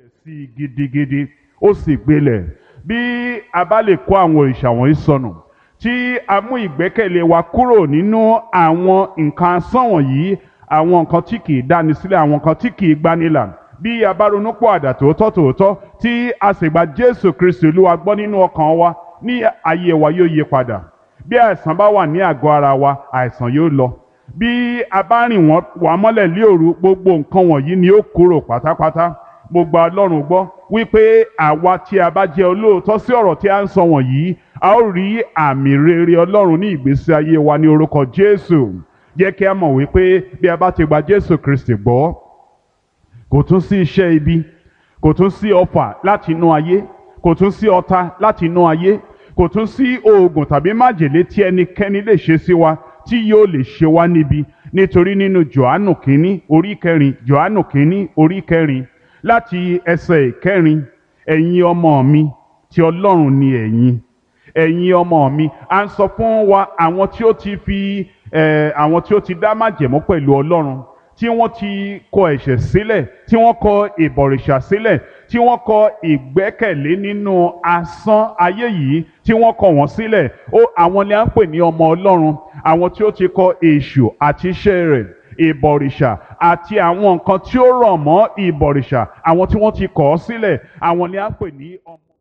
sí i gidigidi ó sì gbilẹ̀ bí a bá lè kó àwọn òrìṣà wọ̀nyí sọnù tí a mú ìgbẹ́kẹ̀lé wa kúrò nínú àwọn nǹkan asán wọ̀nyí àwọn nǹkan tí kì í dáni sílẹ̀ àwọn nǹkan tí kì í gbanilà bí a bá ronú pọ̀ àdà tòótọ́ tòótọ́ tí a sì gba Jésù Kristi Olúwa gbọ́ nínú ọkàn wa ní ayé wa yóò yí padà bí àìsàn bá wà ní àgọ́ ara wa àìsàn yóò lọ bí a bá rìn wọ́n wà mọ́lẹ̀ lé òru gbogbo nǹkan wọ̀nyí ni ó kúrò pátápátá mo gba Ọlọ́run gbọ́ wípé àwa tí a bá jẹ́ olóòótọ́ sí ọ̀rọ̀ tí a ń sọ wọ̀nyí a ó rí àmì rere Ọlọ́run ní ìgbésí ayé wa ní orúkọ Jésù jẹ́ kí a mọ̀ wípé bí a bá ti gba Jésù Kristi gbọ́ kò tún sí iṣẹ́ ibi kò tún sí ọfà láti inú ayé kò tún sí ọ̀tá láti inú ayé kò tún sí oògùn tàbí májèlé tí ẹnikẹ́ni lè ṣe sí wa tí yóò lè ṣe wá níbi nítorí nínú Jòhánù kínní orí kẹrin Jòhánù kínní orí kẹrin láti ẹsẹ̀ ìkẹrin ẹ̀yin ọmọ mi tí Ọlọ́run ni ẹ̀yin ẹ̀yin ọmọ mi à ń sọ fún wa àwọn tí ó ti fi eh, àwọn tí ó ti dá májẹ̀mú pẹ̀lú Ọlọ́run tí wọ́n ti kọ ẹ̀ṣẹ̀ sílẹ̀ tí wọ́n kọ ìbọ̀rìṣà sílẹ̀ tí wọ́n kọ ìgbẹ́kẹ̀lé nínú asán ayé yìí tí wọ́n kọ wọ́n sílẹ̀ ó àwọn ni à ń pè ní ọmọ Ọlọ́run àwọn tí ó ti kọ èṣù àti iṣẹ́ rẹ̀ ìbọ̀rìṣà àti àwọn nǹkan tí ó rọ̀ mọ́ ìbọ̀rìṣà àwọn tí wọ́n ti kọ̀ ọ́ sílẹ̀ àwọn ni à ń pè ní ọmọ.